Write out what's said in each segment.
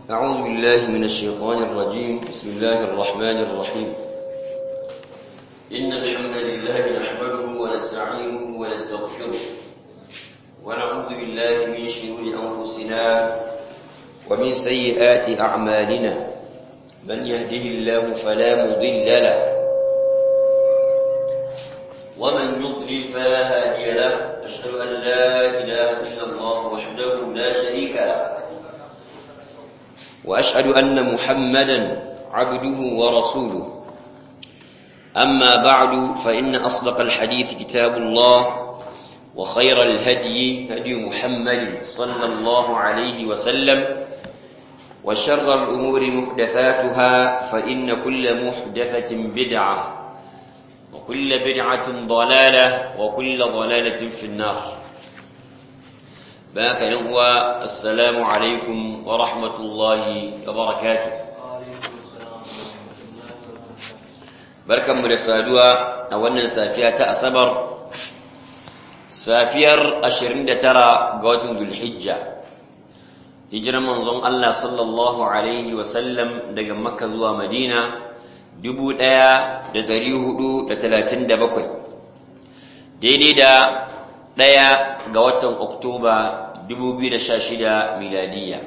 أعوذ بالله من الشيطان الرجيم بسم الله الرحمن الرحيم إن الحمد لله نحمده ونستعينه ونستغفره ونعوذ بالله من شرور أنفسنا ومن سيئات أعمالنا من يهده الله فلا مضل له ومن يضلل فلا هادي له أشهد أن لا إله إلا الله وحده لا شريك له وأشهد أن محمدا عبده ورسوله أما بعد فإن أصدق الحديث كتاب الله وخير الهدي هدي محمد صلى الله عليه وسلم وشر الأمور محدثاتها فإن كل محدثة بدعة وكل بدعة ضلالة وكل ضلالة في النار باك ينوى السلام عليكم ورحمة الله وبركاته بركة مرسادوا أولا سافية أصبر سافير أشرين ترى قوة ذو الحجة هجر منظم الله صلى الله عليه وسلم دقى مكة زوى مدينة dubu ɗaya da ɗari hudu da talatin da bakwai daidai da ɗaya ga watan oktoba dubu biyu da sha shida miladiyya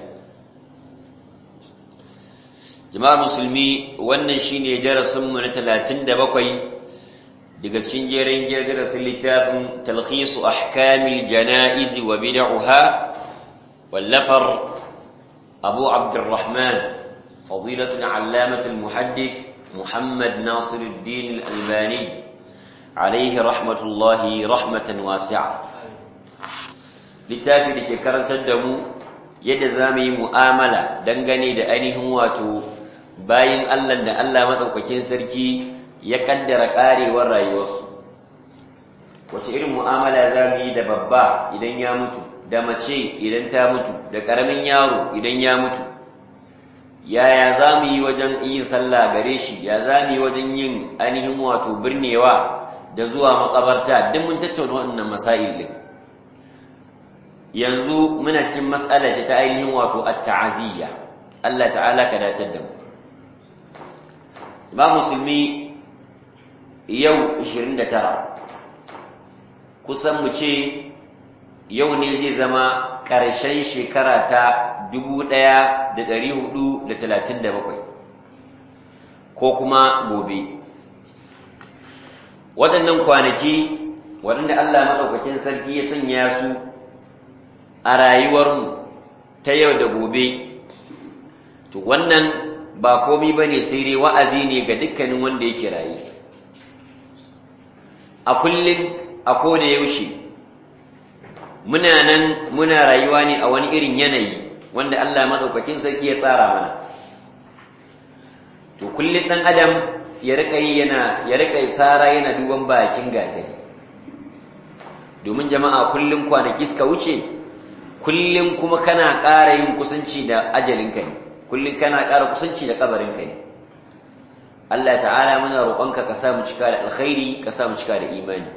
jama'ar musulmi wannan shine darasinmu na talatin da bakwai daga cikin jerin darasin littafin talhisu ahkamil jana'izi wa bid'uha wallafar abu abdurrahman fadilatul allamatul muhaddith محمد ناصر الدين الألباني عليه رحمة الله رحمة واسعة littafi da ke karantar da mu yadda za mu yi mu'amala dangane da ainihin wato bayan Allah da Allah maɗaukakin sarki ya kaddara ƙarewar rayuwarsu wace irin mu'amala za mu yi da babba idan ya mutu da mace idan ta mutu da ƙaramin yaro idan ya mutu yaya za mu yi wajen yin sallah gare shi ya za mu yi wajen yin ainihin wato birnewa da zuwa makabarta duk mun tattauna wannan masail din yanzu muna cikin mas'ala ce ta ainihin wato at-ta'aziyya Allah ta'ala ka dace da mu ba musulmi yau 29 kusan mu ce yau ne zai zama ƙarshen shekara ta 1437 ko kuma gobe waɗannan kwanaki waɗanda Allah maɗaukakin sarki ya sanya su a rayuwarmu ta yau da gobe to wannan ba komi ba ne sai dai wa'azi ne ga dukkanin wanda yake rayu a kullum a koda yaushe muna nan muna rayuwa ne a wani irin yanayi wanda Allah madaukakin sarki ya tsara mana to kullun dan adam ya rika yi yana ya rika sara yana duban bakin gatari domin jama'a kullun kwanaki suka wuce kullun kuma kana ƙara yin kusanci da ajalin kai kullun kana ƙara kusanci da kabarin kai Allah ta'ala muna roƙonka ka sa mu cika da alkhairi ka sa mu cika da imani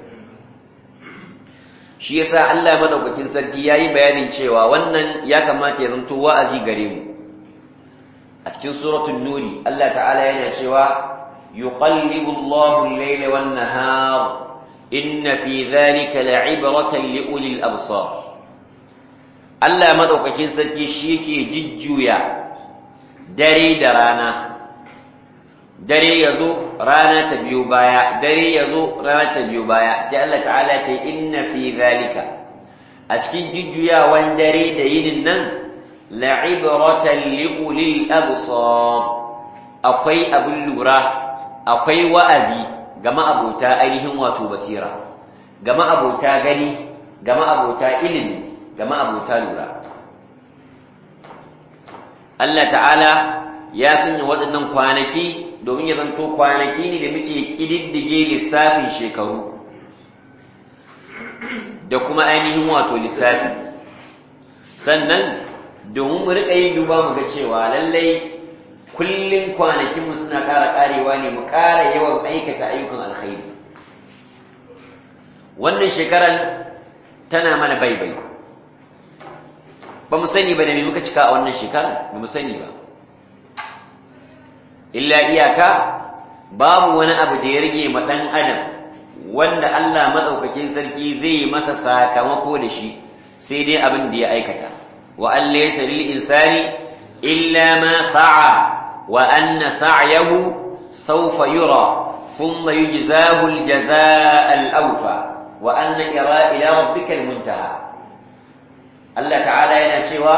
shi yasa Allah madaukakin sarki yayi bayanin cewa wannan ya kamata ya zanto wa'azi gare mu a cikin suratul nuri Allah ta'ala yana cewa yuqallibu Allahu al-layla wan-nahar inna fi dhalika la'ibratan li ulil absar Allah madaukakin sarki shi yake jijjuya dare da rana dare ya zo rana ta biyo baya dare ya zo rana ta biyo baya sai Allah ta'ala ce inna fi zalika a cikin jujjuyawan dare da yinin nan la'ibratan liulil absar akwai abin lura akwai wa'azi ga ma'abota ainihin wato basira ga ma'abota gani ga ma'abota ilimi ga ma'abota lura Allah ta'ala ya sanya waɗannan kwanaki domin ya zanto kwanaki ne da muke ƙididdige lissafin shekaru da kuma ainihin wato lissafi sannan domin mu riƙa yin duba mu ga cewa lallai kullum kwanakinmu suna ƙara ƙarewa ne mu ƙara yawan aikata ayyukan alkhairi wannan shekaran tana mana baibai ba mu sani ba da me muka cika a wannan shekara ba mu sani ba illa iyaka babu wani abu da ya rage ma dan adam wanda Allah madaukakin sarki zai masa sakamako da shi sai dai abin da ya aikata wa an laysa lil insani illa ma sa'a wa anna sa'yahu sawfa yura thumma yujzahu al jazaa al awfa wa anna ila ila rabbika al muntaha Allah ta'ala yana cewa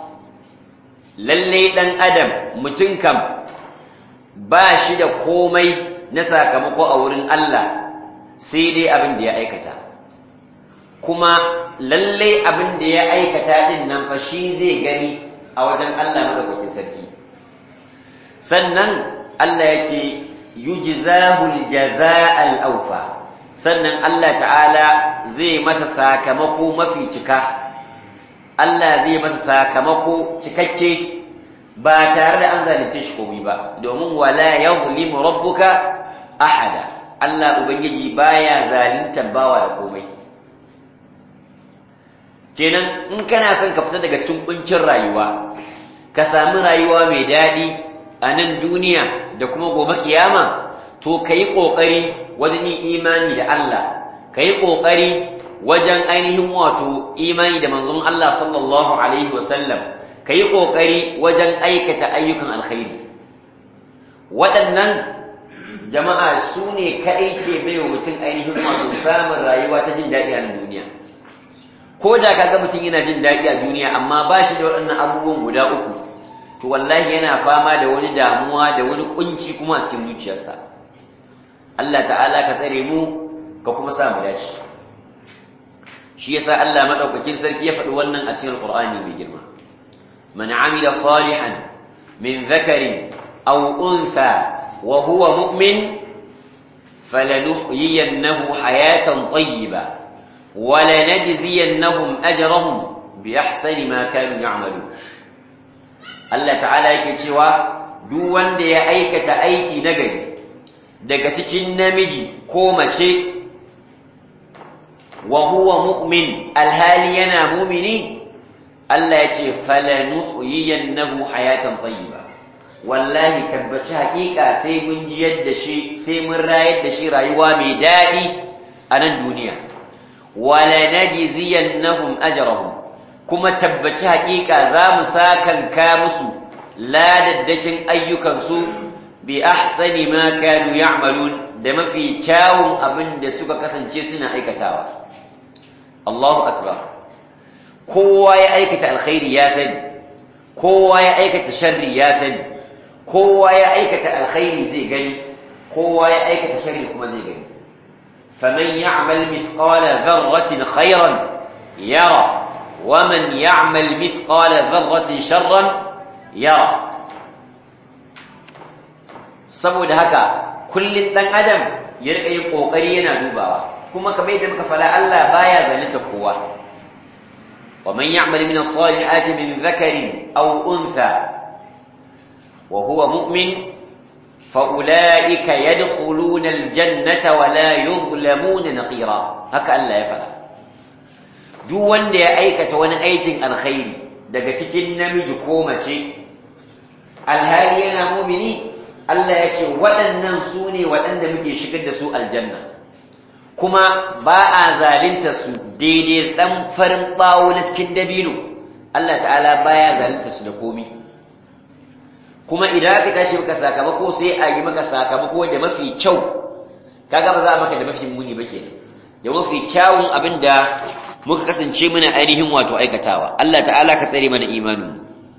lalle dan adam mutun kam ba shi da komai na sakamako a wurin Allah sai dai abin da ya aikata kuma lalle abin da ya aikata din nan fa shi zai gani a wajen Allah madaukakin sarki sannan Allah yake yujzahu aljazaa alawfa sannan Allah ta'ala zai masa sakamako mafi cika Allah zai masa sakamako cikakke ba tare da an zalunce shi komai ba domin wala yuzlimu rabbuka ahada Allah ubangiji baya zalunta bawa da komai kenan in kana son ka fita daga cikin kuncin rayuwa ka sami rayuwa mai daɗi a nan duniya da kuma gobe kiyama to kayi kokari wajen yin imani da Allah kayi kokari wajen ainihin wato imani da manzon Allah sallallahu alaihi wasallam ka yi ƙoƙari wajen aikata ayyukan alkhairi waɗannan jama'a su ne kaɗai ke bai wa mutum ainihin wato samun rayuwa ta jin daɗi a duniya ko da ka ga mutum yana jin daɗi a duniya amma ba shi da waɗannan abubuwan guda uku to wallahi yana fama da wani damuwa da wani kunci kuma a cikin zuciyarsa Allah ta'ala ka tsare mu ka kuma sa mu dace shi yasa Allah madaukakin sarki ya faɗi wannan a cikin Alƙur'ani mai girma من عمل صالحا من ذكر أو أنثى وهو مؤمن فلنحيينه حياة طيبة ولنجزينهم أجرهم بأحسن ما كانوا يعملون الله تعالى يكتشوا duk wanda ya aikata aiki na gari daga cikin namiji ko mace wa huwa mu'min alhali yana mumini Allah ya ce falanuhyiyannahu hayatan tayyiba wallahi tabbaci haƙiƙa sai mun jiyar da shi sai mun rayar da shi rayuwa mai daɗi a nan duniya wala najziyannahum ajrahum kuma tabbaci haƙiƙa za mu sakanka musu ladaddakin ayyukansu bi ahsani ma kanu ya'malun da mafi kyawun abin da suka kasance suna aikatawa Allahu akbar kowa ya aikata alkhairi ya sani kowa ya aikata sharri ya sani kowa ya aikata alkhairi zai gani kowa ya aikata sharri kuma zai gani faman ya'mal mithqala dharratin khairan yara waman ya'mal mithqala dharratin sharran yara saboda haka kullun dan adam ya rika yin kokari yana dubawa kuma kamar yadda muka fara Allah baya zalunta kowa ومن يعمل من الصالحات من ذكر أو أنثى وهو مؤمن فأولئك يدخلون الجنة ولا يظلمون نقيرا هكا ألا يفعل duk wanda ya aikata wani aikin alkhairi daga cikin namiji ko mace alhali yana mumini Allah ya ce waɗannan su ne waɗanda muke shigar da su aljanna kuma ba a zalinta su daidai ɗan farin ɓawo na cikin dabino Allah ta'ala baya zalinta su da komi kuma idan aka tashi maka sakamako sai a yi maka sakamako da mafi kyau kaga ba za a maka da mafi muni ba ke da mafi kyawun abin da muka kasance muna ainihin wato aikatawa Allah ta'ala ka tsare mana imanin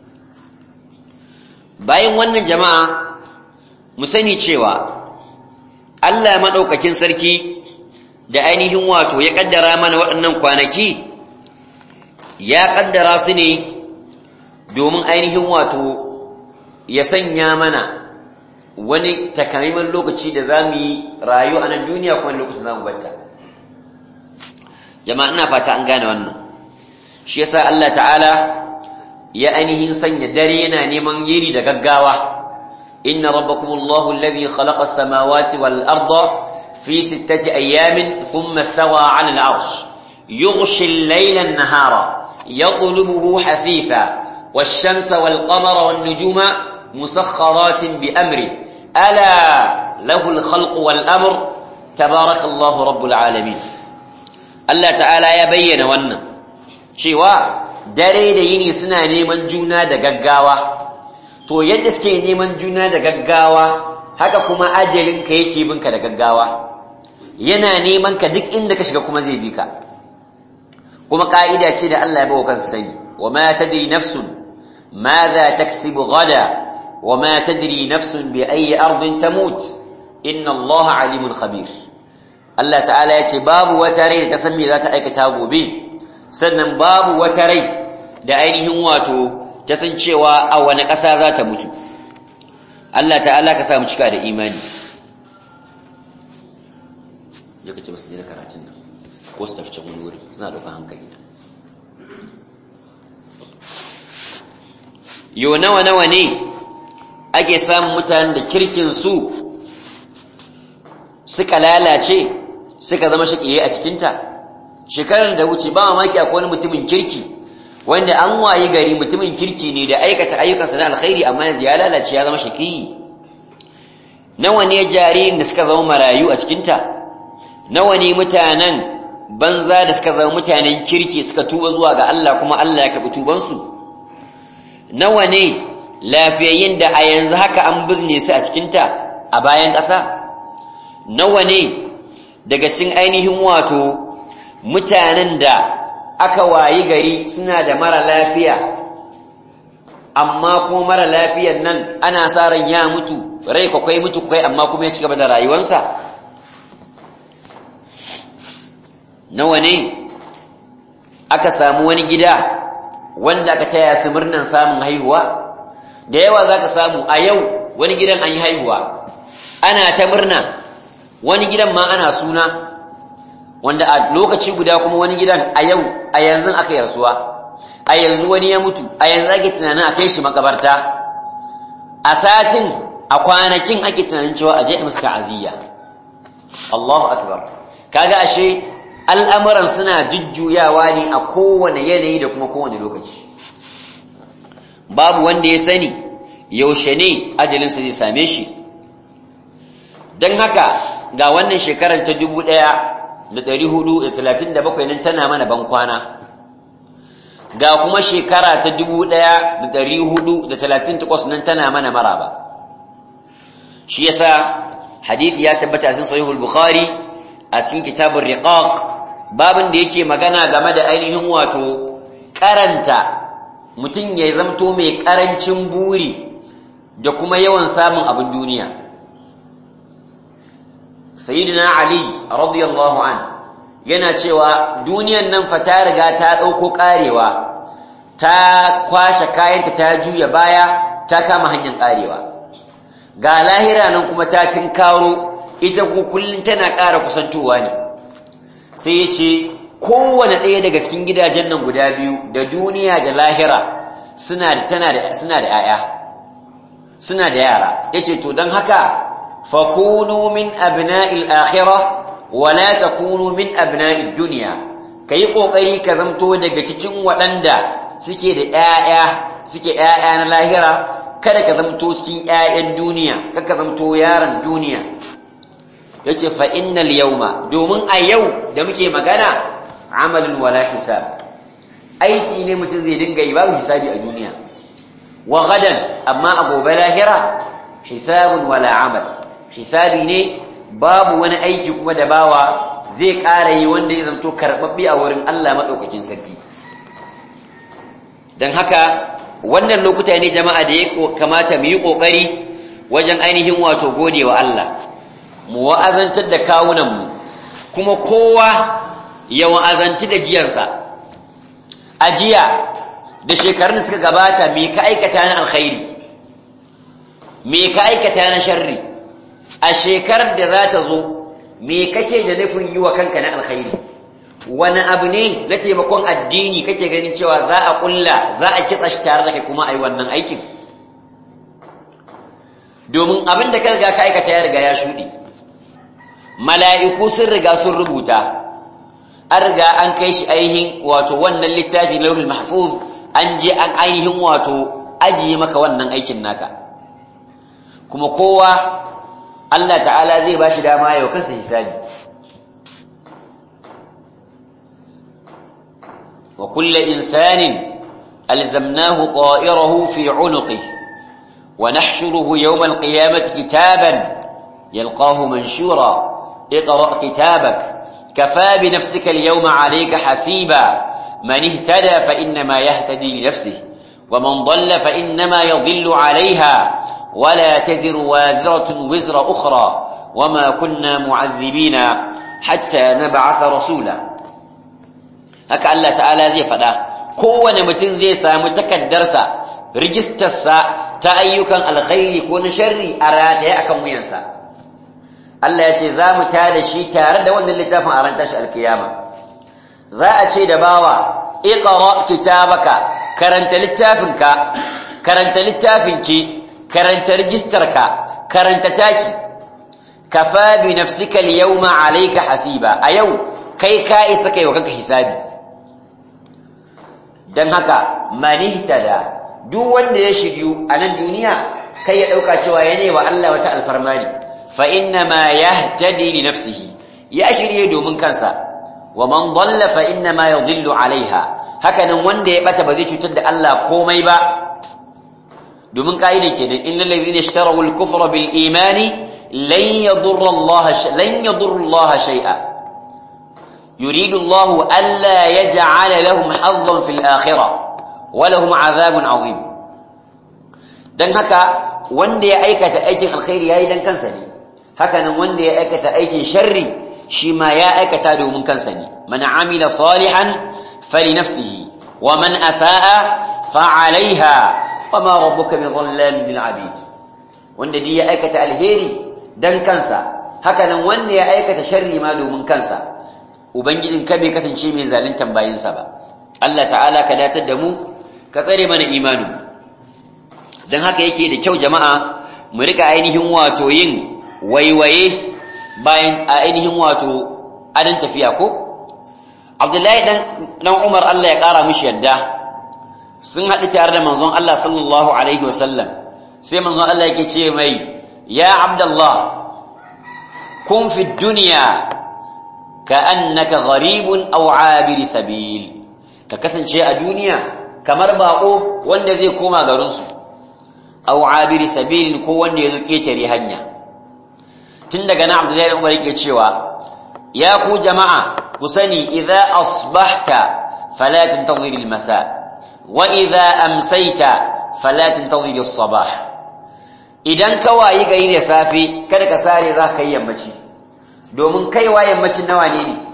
bayan wannan jama'a mu sani cewa Allah maɗaukakin sarki da ainihin wato ya kaddara mana waɗannan kwanaki ya kaddara su ne domin ainihin wato ya sanya mana wani takamaiman lokaci da za mu yi rayu a nan duniya kuma lokacin za mu batta jama'a ina fata an gane wannan shi yasa Allah ta'ala ya ainihin sanya dare yana neman yini da gaggawa inna rabbakumullahu alladhi khalaqa as-samawati wal arda في ستة أيام ثم استوى على العرش يغشي الليل النهار يطلبه حثيثا والشمس والقمر والنجوم مسخرات بأمره ألا له الخلق والأمر تبارك الله رب العالمين الله تعالى يبين وانا cewa dare da yini suna neman juna da gaggawa to yadda suke neman juna da gaggawa haka kuma ajalin ka yake binka da gaggawa yana neman ka duk inda ka shiga kuma zai bi ka kuma ka'ida ce da Allah ya bawa kansa sani wa ma tadri nafsun madha taksibu gada wa ma tadri nafsun bi ayi ardin tamut inna Allah alimun khabir Allah ta'ala ya ce babu wata rai da ta san me za ta aikata gobe sannan babu wata rai da ainihin wato ta san cewa a wani ƙasa za ta mutu Allah ta'ala ka samu cika da imani ya kace ba su je karatun nan ko su tafi can wani wuri za a ɗauka hankali na yo nawa nawa ne ake samun mutanen da kirkin su suka lalace suka zama shaƙiye a cikinta shekarar da wuce ba mamaki akwai wani mutumin kirki wanda an waye gari mutumin kirki ne da aikata ayyukansa na alkhairi amma yanzu ya lalace ya zama shaƙiyi nawa ne jaririn da suka zama marayu a cikinta nawa ne mutanen banza da suka zama mutanen kirki suka tuba zuwa ga Allah kuma Allah ya karɓi tubansu nawa ne lafiyayyin da a yanzu haka an bizne su a cikinta a bayan ƙasa nawa ne daga cikin ainihin wato mutanen da aka wayi gari suna da mara lafiya amma kuma mara lafiyan nan ana sa ran ya mutu rai kwakwai mutu kwakwai amma kuma ya ci gaba da rayuwarsa nawa ne aka samu wani gida wanda aka taya su murnan samun haihuwa da yawa za ka samu a yau wani gidan an yi haihuwa ana ta murna wani gidan ma ana suna wanda a lokaci guda kuma wani gidan a yau a yanzu aka yi rasuwa a yanzu wani ya mutu a yanzu ake tunanin a kai shi makabarta a satin a kwanakin ake tunanin cewa a je musu ta'aziyya Allahu akbar kaga ashe al'amuran suna jujjuyawa ne a kowane yanayi da kuma kowane lokaci babu wanda ya sani yaushe ne ajalinsa zai same shi don haka ga wannan shekarar ta dubu ɗaya da ɗari hudu da talatin da bakwai nan tana mana bankwana ga kuma shekara ta dubu ɗaya da ɗari hudu da talatin takwas nan tana mana maraba shi yasa hadithi ya tabbata a cikin sahihul bukhari a cikin kitabun riqaq babin da yake magana game da ainihin wato karanta mutum ya zamto mai karancin buri da kuma yawan samun abin duniya sayyidina ali radiyallahu an yana cewa duniyan nan fa ta riga ta dauko karewa ta kwashe kayanta ta juya baya ta kama hanyar karewa ga lahira nan kuma ta tinkaro ita ko kullun tana ƙara kusantowa ne sai ya ce kowane ɗaya daga cikin gidajen nan guda biyu da duniya da lahira suna da tana da suna da 'ya'ya suna da yara yace to don haka fakunu min abna'il akhirah wa la takunu min abna'id dunya kai kokari ka zamto daga cikin waɗanda suke da 'ya'ya suke 'ya'ya na lahira kada ka zamto cikin 'ya'yan duniya kada ka zamto yaron duniya yace fa innal yawma domin a yau da muke magana amalun wala hisab aiki ne mutum zai dinga yi babu hisabi a duniya wa gadan amma a gobe lahira hisabun wala amal hisabi ne babu wani aiki kuma da bawa zai ƙara yi wanda ya zamto karɓaɓɓe a wurin Allah maɗaukakin sarki don haka wannan lokuta ne jama'a da ya kamata mu yi ƙoƙari wajen ainihin wato gode wa Allah mu wa'azantar da kawunanmu kuma kowa ya wa'azanci da jiyansa a jiya da shekarun da suka gabata me ka aikata na alkhairi me ka aikata na sharri a shekarar da za ta zo me kake da nufin yi wa kanka na alkhairi wani abu ne na taimakon addini kake ganin cewa za a kulla za a kitsa shi tare da kai kuma a yi wannan aikin domin abin da ka riga ka aikata ya riga ya shuɗe mala'iku sun riga sun rubuta an riga an kai shi ainihin wato wannan littafi lauhul mahfuz an je an ainihin wato ajiye maka wannan aikin naka kuma kowa Allah ta'ala zai bashi dama yau kansa hisabi wa kullu insanin alzamnahu ta'irahu fi 'unuqihi wa nahshuruhu yawm al-qiyamati kitaban yalqahu manshura اقرأ كتابك كفى بنفسك اليوم عليك حسيبا من اهتدى فإنما يهتدي لنفسه ومن ضل فإنما يضل عليها ولا تزر وازرة وزر أخرى وما كنا معذبين حتى نبعث رسولا هكا الله تعالى زي فدا kowane mutum zai samu takaddarsa rijistarsa ta ayyukan alkhairi ko na sharri a rataye akan wuyansa Allah ya ce za mu tada shi tare da wannan littafin a ran tashi alkiyama za a ce da bawa iqra kitabaka karanta littafinka karanta littafinki karanta rijistarka karanta taki kafa bi nafsika al-yawma alayka hasiba a yau kai ka isa kai wa kanka hisabi dan haka manihtada duk wanda ya shiryu a nan duniya kai ya dauka cewa yana wa Allah wata alfarmani fa inna ma yahtadi li nafsihi ya shirye domin kansa wa man dalla fa inna ma yadhillu alaiha hakanan wanda ya bata ba zai cutar da Allah komai ba domin kaidin kenan innal ladhina ishtaraw al-kufra bil imani lan yadurra Allah lan yadurra Allah shay'a yuridu Allah alla yaj'ala lahum hazzan fil akhirah wa lahum 'adhabun 'azim dan haka wanda ya aikata aikin alkhairi yayi dan kansa ne hakanan wanda ya aikata aikin sharri shi ma ya aikata domin kansa ne man amila salihan fali nafsihi wa man asaa fa alaiha wa ma rabbuka bi dhallamin lil abid wanda dai ya aikata alheri dan kansa hakanan wanda ya aikata sharri ma domin kansa ubangijin ka bai kasance mai zaluntan bayinsa ba Allah ta'ala ka datar da mu ka tsare mana imanin dan haka yake da kyau jama'a mu rika ainihin wato yin waiwaye bayan a ainihin wato adan tafiya ko Abdullahi dan dan Umar Allah ya kara mishi yadda sun haɗu tare da manzon Allah sallallahu alaihi wasallam sai manzon Allah yake ce mai ya Abdullah kun fi dunya ka'annaka gharibun aw abir sabil ka kasance a duniya kamar bako wanda zai koma garin su aw abir sabil ko wanda ya zo ketare hanya tun daga na Abdullahi dan Umar yake cewa ya ku jama'a ku sani idza asbahta fala tantazir al-masa wa idza amsayta fala tantazir as-sabah idan ka wayi gari da safe kada ka sare za ka yi yammaci domin kaiwa yammacin nawa ne ne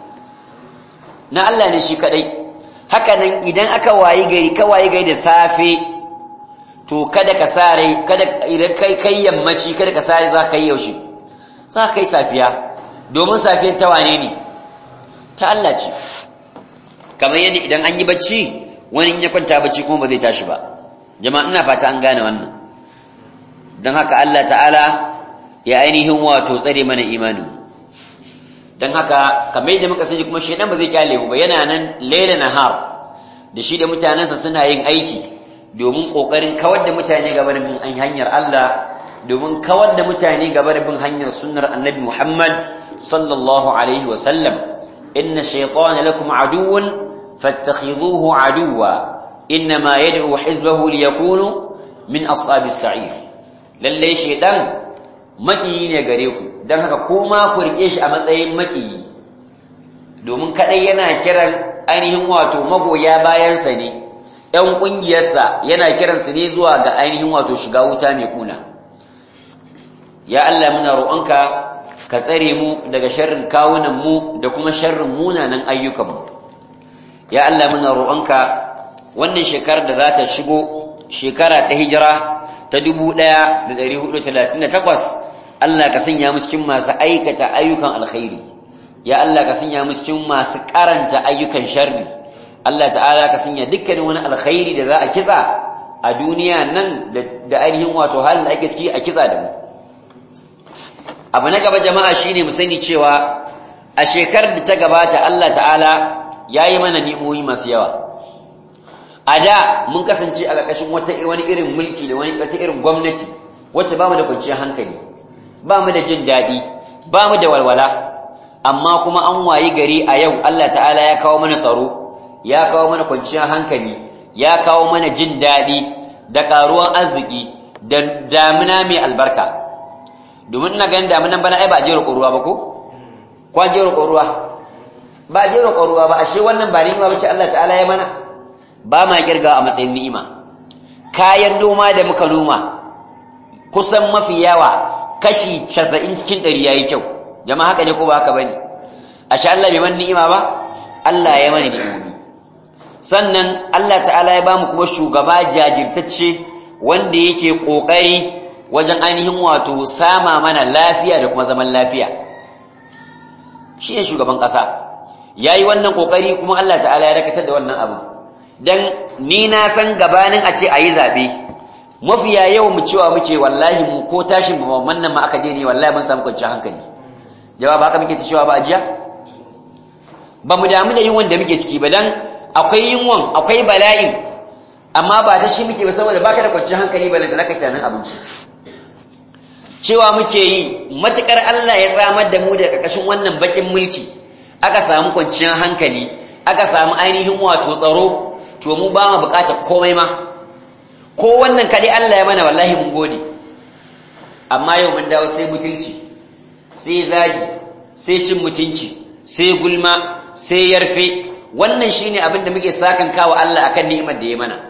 na Allah ne shi kadai haka nan idan aka wayi gari ka wayi gari da safe to kada ka sare kada idan kai kai yammaci kada ka sare za ka yi yaushe za ka yi safiya domin safiyar ta wane ne ta Allah ce kamar yadda idan an yi bacci wani ya kwanta bacci kuma ba zai tashi ba jama'a ina fata an gane wannan don haka Allah ta'ala ya ainihin wato tsare mana imanin don haka kamar yadda muka sani kuma shaidan ba zai kyale mu ba yana nan laila nahar da shi da mutanensa suna yin aiki domin kokarin kawar da mutane gaba da bin hanyar Allah domin kawar da mutane gaba da bin hanyar sunnar annabi Muhammad sallallahu alaihi wa sallam inna shaytana lakum aduwwun fattakhidhuhu aduwwa inma yad'u hizbahu liyakunu min ashabis sa'ir lalle shaytan maƙiyi ne gare ku don haka kuma ku riƙe shi a matsayin maƙiyi domin kaɗai yana kiran ainihin wato magoya bayansa ne ‘yan ƙungiyarsa yana kiransu ne zuwa ga ainihin wato shiga wuta mai ƙuna ya Allah muna roƙonka ka tsare mu daga sharrin kawunanmu da kuma sharrin munanan ayyukanmu ya Allah muna roƙonka wannan shekarar da za ta shigo shekara ta hijira ta 1438 Allah ka sanya mu cikin masu aikata ayyukan alkhairi ya Allah ka sanya mu cikin masu karanta ayyukan sharri Allah ta'ala ka sanya dukkanin wani alkhairi da za a kitsa a duniya nan da ainihin wato halin da ake ciki a kitsa da mu abu na gaba jama'a shine mu sani cewa a shekarar da ta gabata Allah ta'ala ya yi mana ni'imomi masu yawa a da mun kasance a ƙarƙashin wata wani irin mulki da wani wata irin gwamnati wacce ba mu da kwanciyar hankali ba mu da jin daɗi ba mu da walwala amma kuma an wayi gari a yau Allah ta'ala ya kawo mana tsaro ya kawo mana kwanciyar hankali ya kawo mana jin daɗi da ƙaruwan arziki da damina mai albarka domin ina ganin daminan bana ai ba a jera ruwa ba ko ko an jera ruwa ba a jera ruwa ba ashe wannan ba ni'ima bace Allah ta'ala ya mana ba ma kirga a matsayin ni'ima kayan noma da muka noma kusan mafi yawa kashi 90 cikin 100 yayi kyau jama'a haka ne ko ba haka bane ashe Allah bai mana ni'ima ba Allah ya mana ni'imomi sannan Allah ta'ala ya bamu kuma shugaba jajirtacce wanda yake kokari wajen ainihin wato sama mana lafiya da kuma zaman lafiya shi ne shugaban ƙasa ya yi wannan kokari kuma Allah ta'ala ya dakatar da wannan abu don ni na san gabanin a ce a yi zaɓe mafiya yau mu cewa muke wallahi mu ko tashin babban nan ma aka je ne wallahi mun samu kwanciyar hankali jawab haka muke ta cewa ba a jiya ba mu damu da yunwan da muke ciki ba dan akwai yunwan akwai bala'in amma ba ta shi muke ba saboda baka da kwanciyar hankali ba da naka tunanin abinci cewa muke yi matukar Allah ya tsamar da mu daga ƙarƙashin wannan bakin mulki aka samu kwanciyar hankali aka samu ainihin wato tsaro to mu ba mu buƙatar komai ma ko wannan kaɗai Allah ya mana wallahi mun gode amma yau mun dawo sai mutunci sai zagi sai cin mutunci sai gulma sai yarfe wannan shine abin da muke sakan kawo Allah akan ni'imar da ya mana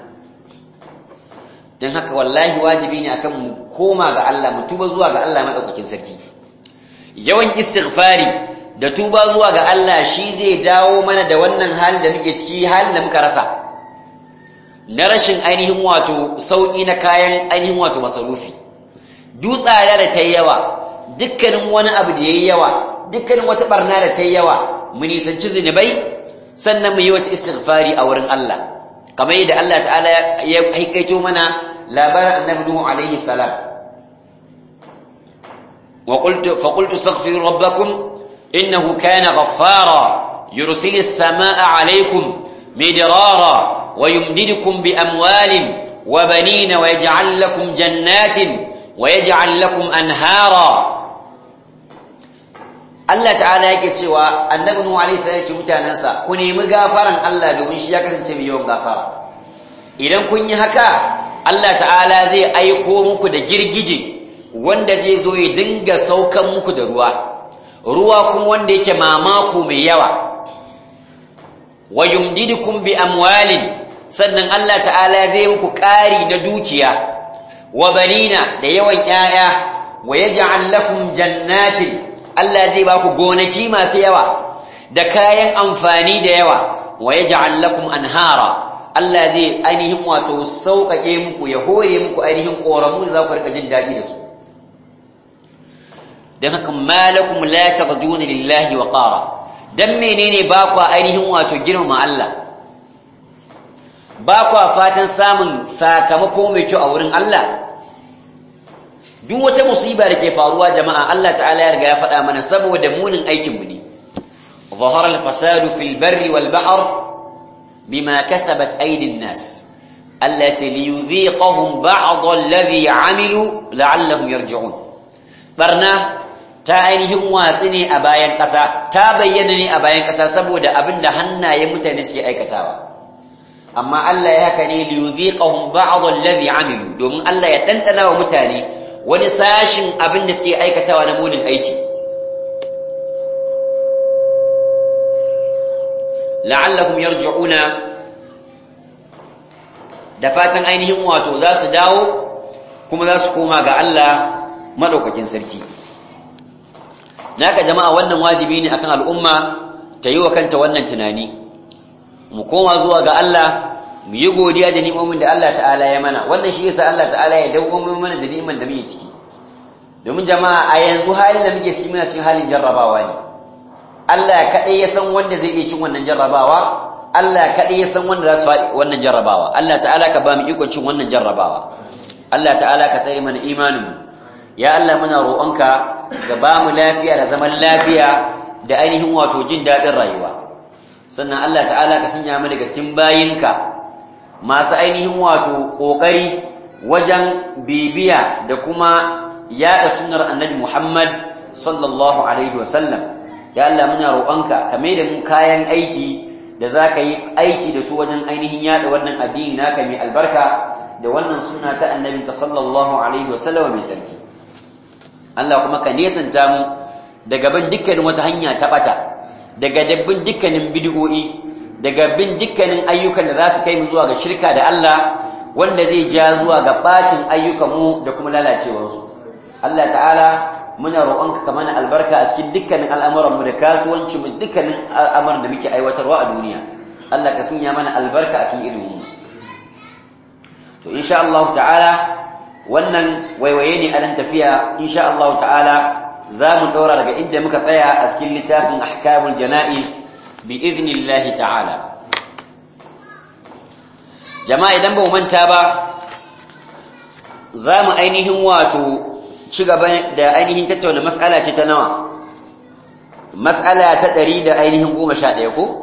don haka wallahi wajibi ne akan mu koma ga Allah mu tuba zuwa ga Allah madaukakin sarki yawan istighfari da tuba zuwa ga Allah shi zai dawo mana da wannan halin da muke ciki halin da muka rasa na rashin ainihin wato sauki na kayan ainihin wato masarufi dutsada da ta yawa dukkanin wani abu da yayi yawa dukkanin wata barna da ta yawa mu nisanci zinubai sannan mu yi wata istighfari a wurin Allah kamar yadda Allah ta'ala ya haikaito mana labarin annabi Nuhu alaihi salam wa qultu fa qultu astaghfiru rabbakum innahu kana ghaffara yursilis samaa alaykum midrara wa yumdidukum bi amwalin wa banina wa yaj'al lakum jannatin wa yaj'al lakum anhara Allah ta'ala yake cewa annabi Nuhu alaihi salam ya ce mutanansa ku nemi gafaran Allah domin shi ya kasance mai yawan gafara idan kun yi haka Allah ta'ala zai aiko muku da girgije wanda zai zo ya dinga saukan muku da ruwa ruwa kuma wanda yake mamako mai yawa wa yumdidukum bi amwalin sannan Allah ta'ala zai muku ƙari na dukiya wa banina da yawan 'ya'ya wa yaj'al lakum jannatin Allah zai ba ku gonaki masu yawa da kayan amfani da yawa wa yaj'al lakum anhara Allah zai ainihin wato sauƙaƙe muku ya hore muku ainihin ƙoramu da za ku rika jin daɗi da su don haka malakum la tarjuna lillahi wa qara dan menene ba ku ainihin wato girmama Allah ba ku fatan samun sakamako mai kyau a wurin Allah duk wata musiba da ke faruwa jama'a Allah ta'ala ya riga ya faɗa mana saboda munin aikin mu ne ظهر الفساد في البر والبحر بما كسبت أيدي الناس التي ليذيقهم بعض الذي عملوا لعلهم يرجعون برنا ta ainihin watsi ne a bayan ƙasa ta bayyana ne a bayan ƙasa saboda abin da hannayen mutane suke aikatawa amma Allah ya haka ne liyuziqahum ba'd alladhi amilu domin Allah ya dandana wa mutane wani sashin abin da suke aikatawa na munin aiki la'allahum yarji'una da fatan ainihin wato za su dawo kuma za su koma ga Allah madaukakin sarki naka jama'a wannan wajibi ne akan al'umma ta yi wa kanta wannan tunani mu koma zuwa ga Allah mu yi godiya da ni'imomin da Allah ta'ala ya mana wannan shi yasa Allah ta'ala ya dawo mana da ni'iman da muke ciki domin jama'a a yanzu halin da muke ciki muna cikin halin jarrabawa ne Allah kaɗai ya san wanda zai iya cin wannan jarrabawa Allah kaɗai ya san wanda za su faɗi wannan jarrabawa Allah ta'ala ka ba mu ikon cin wannan jarrabawa Allah ta'ala ka tsare mana imanin ya Allah muna roƙonka ka ba mu lafiya da zaman lafiya da ainihin wato jin daɗin rayuwa sannan Allah ta'ala ka sanya mu daga cikin bayinka masu ainihin wato ƙoƙari wajen bibiya da kuma yaɗa sunnar annabi Muhammad sallallahu alaihi wasallam ya Allah muna roƙonka ka mai da mu kayan aiki da za ka yi aiki da su wajen ainihin yaɗa wannan addini naka mai albarka da wannan suna ta annabinka sallallahu alaihi wasallam mai tsarki Allah kuma ka nesanta mu daga bin dukkanin wata hanya ta bata daga dabbin dukkanin bid'o'i daga bin dukkanin ayyukan da za su kai mu zuwa ga shirka da Allah wanda zai ja zuwa ga bacin ayyukan mu da kuma lalacewarsu Allah ta'ala muna roƙonka ka mana albarka a cikin dukkanin al'amuran mu da kasuwanci mu dukkanin al'amuran da muke aiwatarwa a duniya Allah ka sanya mana albarka a cikin ilimin mu to insha Allah ta'ala wannan waiwaye ne a nan tafiya insha Allah ta'ala za mu ɗora daga inda muka tsaya a cikin littafin ahkamul jana'iz bi iznillahi ta'ala jama'a idan ba mu manta ba za mu ainihin wato ci gaba da ainihin tattauna mas'ala ce ta nawa mas'ala ta ɗari da ainihin goma sha ɗaya ko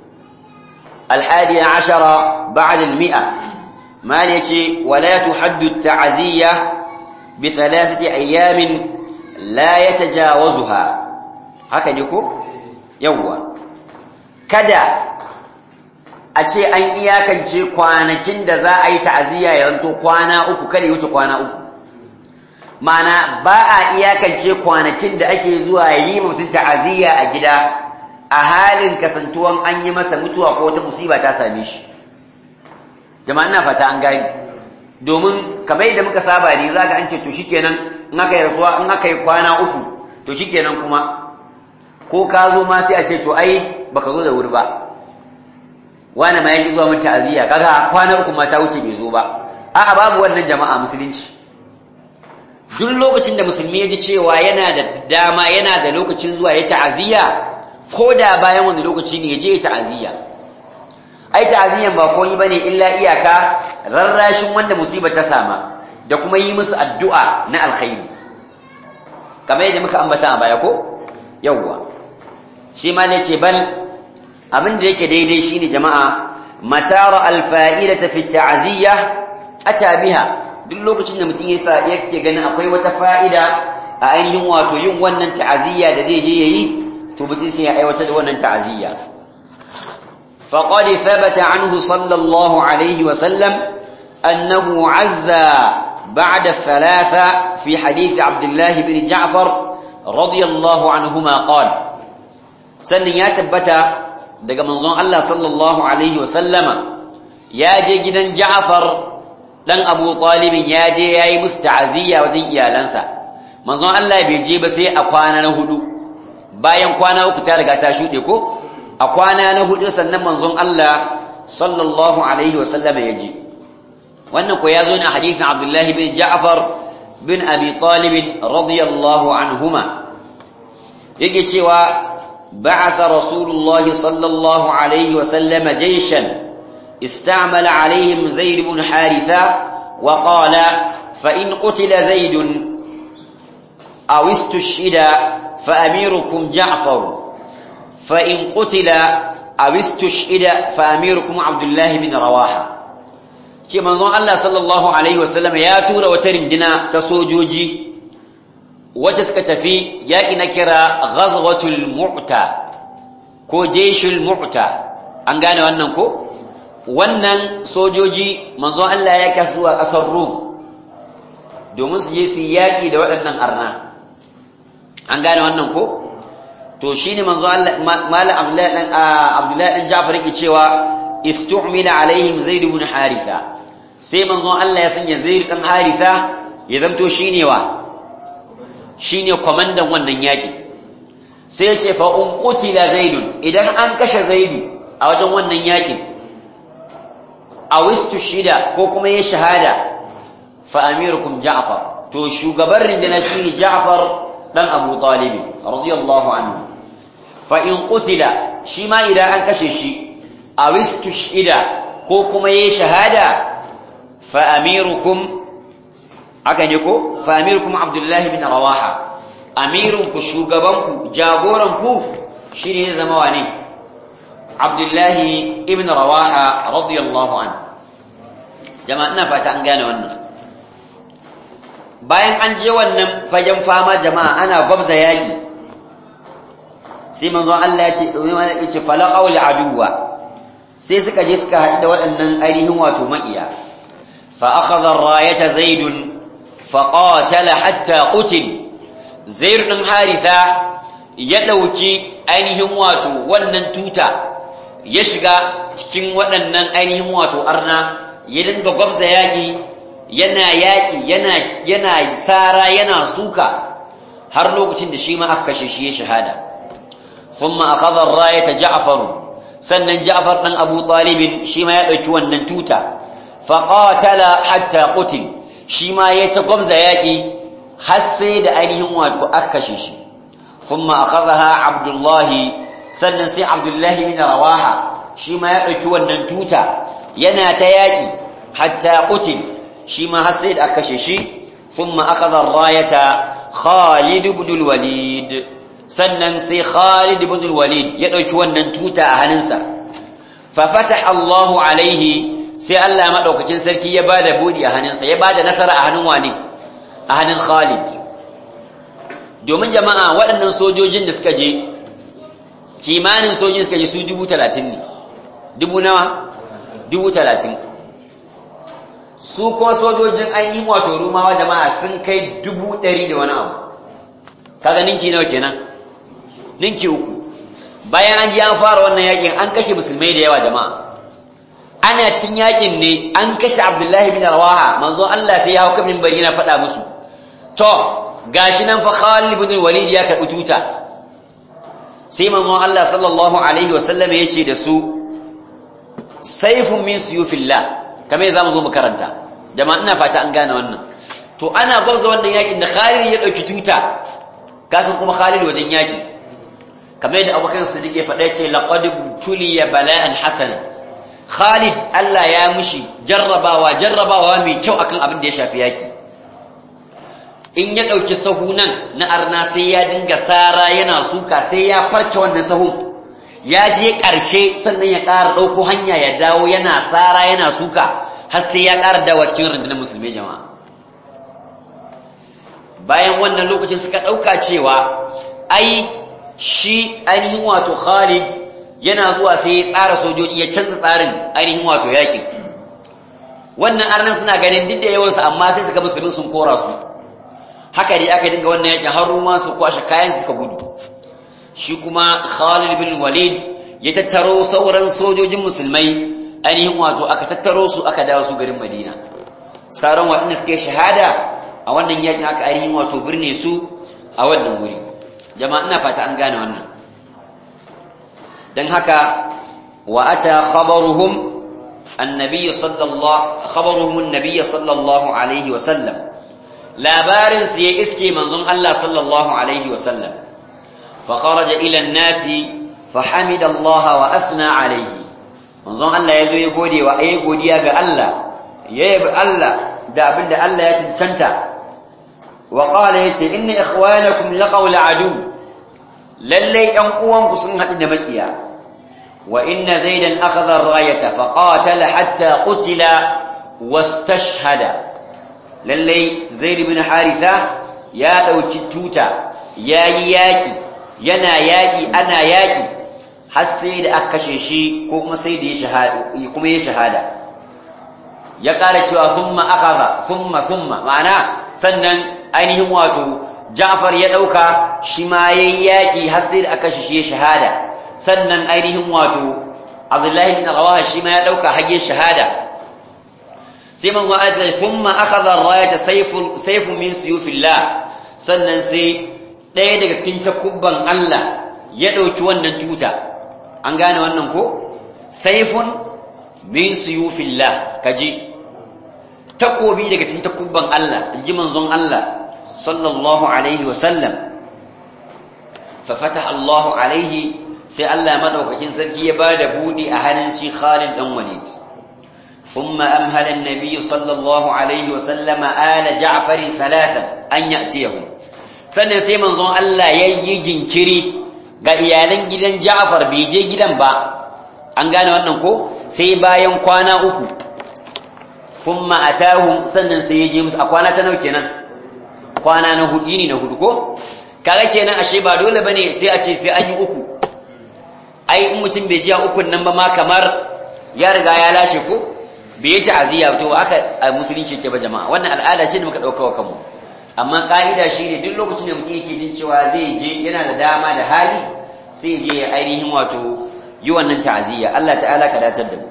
الحادي عشر بعد المئة ما يجي ولا تحد التعزية بثلاثة أيام لا يتجاوزها haka ne ko yawwa kada a ce an iyakance kwanakin da za a yi ta'aziyya ya zanto kwana uku kada ya wuce kwana uku mana ba a iyakance kwanakin da ake zuwa yi mutum ta'aziyya a gida a halin kasantuwan an yi masa mutuwa ko wata musiba ta same shi jama'a ina fata an gani domin kamar yadda muka saba ne za ka an ce to shikenan in aka yi rasuwa in aka yi kwana uku to shikenan kuma ko ka zo ma sai a ce to ai baka zo da wuri ba wani ma yanki zuwa mun ta'aziyya kaga kwana uku ma ta wuce bai zo ba a'a babu wannan jama'a musulunci duk lokacin da musulmi ya ji cewa yana da dama yana da lokacin zuwa ya ta'aziyya ko da bayan wani lokaci ne ya je ya ta'aziyya ai ta'aziyyan ba komai bane illa iyaka rarrashin wanda musibar ta sama da kuma yi musu addu'a na alkhairi kamar yadda muka ambata a baya ko yawwa shi ma ne ce bal abin da yake daidai shine jama'a matara alfa'idata fi ta'aziyya ata biha duk lokacin da mutum yasa yake ganin akwai wata fa'ida a ainihin wato yin wannan ta'aziyya da zai je yayi to mutum sai ya aiwatar da wannan ta'aziyya فقد ثبت عنه صلى الله عليه وسلم أنه عزى بعد الثلاثة في حديث عبد الله بن جعفر رضي الله عنهما قال سن يا تبتا daga manzon Allah sallallahu alaihi wasallama ya je gidan Ja'far dan Abu Talib ya je yayi musu ta'aziyya wajen iyalansa manzon Allah bai je ba sai a kwana na hudu bayan kwana uku ta riga ta shude ko a kwana na hudu sannan manzon Allah sallallahu alaihi wasallama ya ji wannan ko ya zo ne a hadisin Abdullahi bin Ja'far bin Abi Talib radiyallahu anhuma yake cewa بعث رسول الله صلى الله عليه وسلم جيشا استعمل عليهم زيد بن حارثة وقال فإن قتل زيد أو استشهد فأميركم جعفر فإن قتل أو استشهد فأميركم عبد الله بن رواحة ce manzon Allah sallallahu alaihi wasallam ya tura wata rindina ta sojoji wacce suka tafi yaƙi na kira ghazwatul mu'ta ko jeshul mu'ta an gane wannan ko wannan sojoji manzon Allah ya kasu a ƙasar Rum domin su je su yaƙi da waɗannan arna an gane wannan ko to shine manzon Allah malam Abdullahi dan Abdullahi dan Ja'far yake cewa istu'mila alaihim Zaid ibn Haritha sai manzon Allah ya sanya Zaid dan Haritha ya zamto shine wa shine komandan wannan yaki sai ya ce fa un qutila Zaid idan an kashe Zaid a wajen wannan yakin awistu shida ko kuma ya shahada fa amirukum Ja'far to shugaban rindina shine Ja'far dan Abu Talib radiyallahu anhu fa in qutila shi ma idan an kashe shi awistu shida ko kuma ya shahada fa amirukum haka ne ko fa amirukum abdullahi bin rawaha amirunku shugabanku jagoranku shi ne zama wane abdullahi ibn rawaha radiyallahu an jama'a ina fata an gane wannan bayan an je wannan fagen fama jama'a ana gwabza yaƙi sai manzon Allah ya ce ya ce falan auli aduwa sai suka je suka haɗu da waɗannan ainihin wato maƙiya fa akhadha ar-rayata zaidun fa qatala hatta qutil zaid din haritha ya dauki ainihin wato wannan tuta ya shiga cikin waɗannan ainihin wato arna ya dinga gwabza yaƙi yana yaƙi yana yana sara yana suka har lokacin da shi ma aka kashe shi ya shahada thumma akhadha ar-rayata ja'far sannan ja'far dan abu talib shi ma ya dauki wannan tuta fa qatala hatta qutil shi ma ya ta gwabza yaƙi har sai da ainihin wato aka kashe shi thumma akhadha abdullah sannan sai abdullah bin rawaha shi ma ya dauki wannan tuta yana ta yaƙi hatta qutil shi ma har sai da aka kashe shi thumma akhadha ar-rayata Khalid ibn al-Walid sannan sai Khalid ibn al-Walid ya dauki wannan tuta a hannunsa fa fataha Allah alaihi sai Allah madaukakin sarki ya bada budi a hannunsa ya bada nasara a hannun wane a hannun Khalid domin jama'a waɗannan sojojin da suka je kimanin sojojin suka je su 30 ne dubu nawa dubu talatin su kuma sojojin an yi wato rumawa jama'a sun kai dubu ɗari da wani abu kaga ninki nawa kenan ninki uku bayan an ji an fara wannan yakin an kashe musulmai da yawa jama'a ana cin yakin ne an kashe abdullahi bin rawaha manzo Allah sai ya hau kamin bari na faɗa musu to gashi nan fa Khalid bin Walid ya karɓi tuta sai manzo Allah sallallahu alaihi wasallam ya ce da su saifun min suyufillah kamar za mu zo mu karanta jama'a ina fata an gane wannan to ana gwamza wannan yakin da Khalid ya dauki tuta kasan kuma Khalid wajen yaki kamar yadda Abubakar Siddiq ya faɗa ce laqad tuliya bala'an hasan Khalid Allah ya mushi jarrabawa jarrabawa mai kyau akan abin da ya shafi yaki in ya dauki sahu nan na arna sai ya dinga sara yana suka sai ya farke wannan sahun ya je ƙarshe sannan ya ƙara ɗauko hanya ya dawo yana tsara yana suka har sai ya ƙara dawa cikin rundunar musulmi jama'a bayan wannan lokacin suka ɗauka cewa ai shi ainihin wato khalid yana zuwa sai ya tsara sojoji ya canza tsarin ainihin wato yakin wannan arnan suna ganin duk da yawansu amma sai suka musulmin sun kora su haka dai aka dinga wannan yakin har ruma su kwashe kayan suka gudu shi kuma Khalid bin Walid ya tattaro sauran sojojin musulmai ainihin wato aka tattaro su aka dawo su garin Madina sauran waɗanda suke shahada a wannan yakin aka ainihin wato birne su a wannan wuri jama'a ina fata an gane wannan dan haka wa ata khabaruhum annabi sallallahu khabaruhum annabi sallallahu alaihi wa sallam labarin su ya iske manzon Allah sallallahu alaihi wa sallam فخرج إلى الناس فحمد الله وأثنى عليه manzon Allah ya zo ya gode wa ayi godiya ga Allah ya yabi Allah da abinda Allah ya cancanta wa qala yace inna ikhwanakum laqaw adu lalle yan uwanku sun hadu da makiya wa inna zaidan akhadha ar-rayata fa qatala hatta qutila wastashhada lalle zaid ibn haritha ya dauki tuta yayi yaki yana yaƙi ana yaƙi har sai da aka kashe shi ko kuma sai da ya shahada kuma ya shahada ya ƙara cewa thumma akhadha thumma thumma ma'ana sannan ainihin wato Ja'far ya dauka shi ma yayi yaƙi har sai da aka kashe shi ya shahada sannan ainihin wato Abdullahi ibn Rawaha shi ma ya dauka har ya shahada sai manzo Allah thumma akhadha ar-rayata sayfun sayfun min suyufillah sannan sai ɗaya daga cikin takubban Allah ya ɗauki wannan tuta an gane wannan ko saifun min suyufillah kaji takobi daga cikin takubban Allah inji manzon Allah sallallahu alaihi wa sallam fa fataha Allah alaihi sai Allah madaukakin sarki ya bada budi a hannun shi Khalid dan Walid ثم أمهل النبي صلى الله عليه وسلم آل جعفر ثلاثا أن يأتيهم sannan sai manzon Allah ya yi jinkiri ga iyalan gidan Ja'far bai je gidan ba an gane wannan ko sai bayan kwana uku thumma atahum sannan sai ya je musu a kwana ta nawa kenan kwana na hudu ne na hudu ko kaga kenan ashe ba dole bane sai a ce sai an yi uku ai in mutum bai ji a ukun nan ba ma kamar ya riga ya lashe ko bai yi ta'aziyya to aka a musulunci ke ba jama'a wannan al'ada ce da muka dauka wa kanmu amma ka'ida shine duk lokacin da mutum yake jin cewa zai je yana da dama da hali sai je ya ainihin wato yi wannan ta'aziyya Allah ta'ala ka datar da mu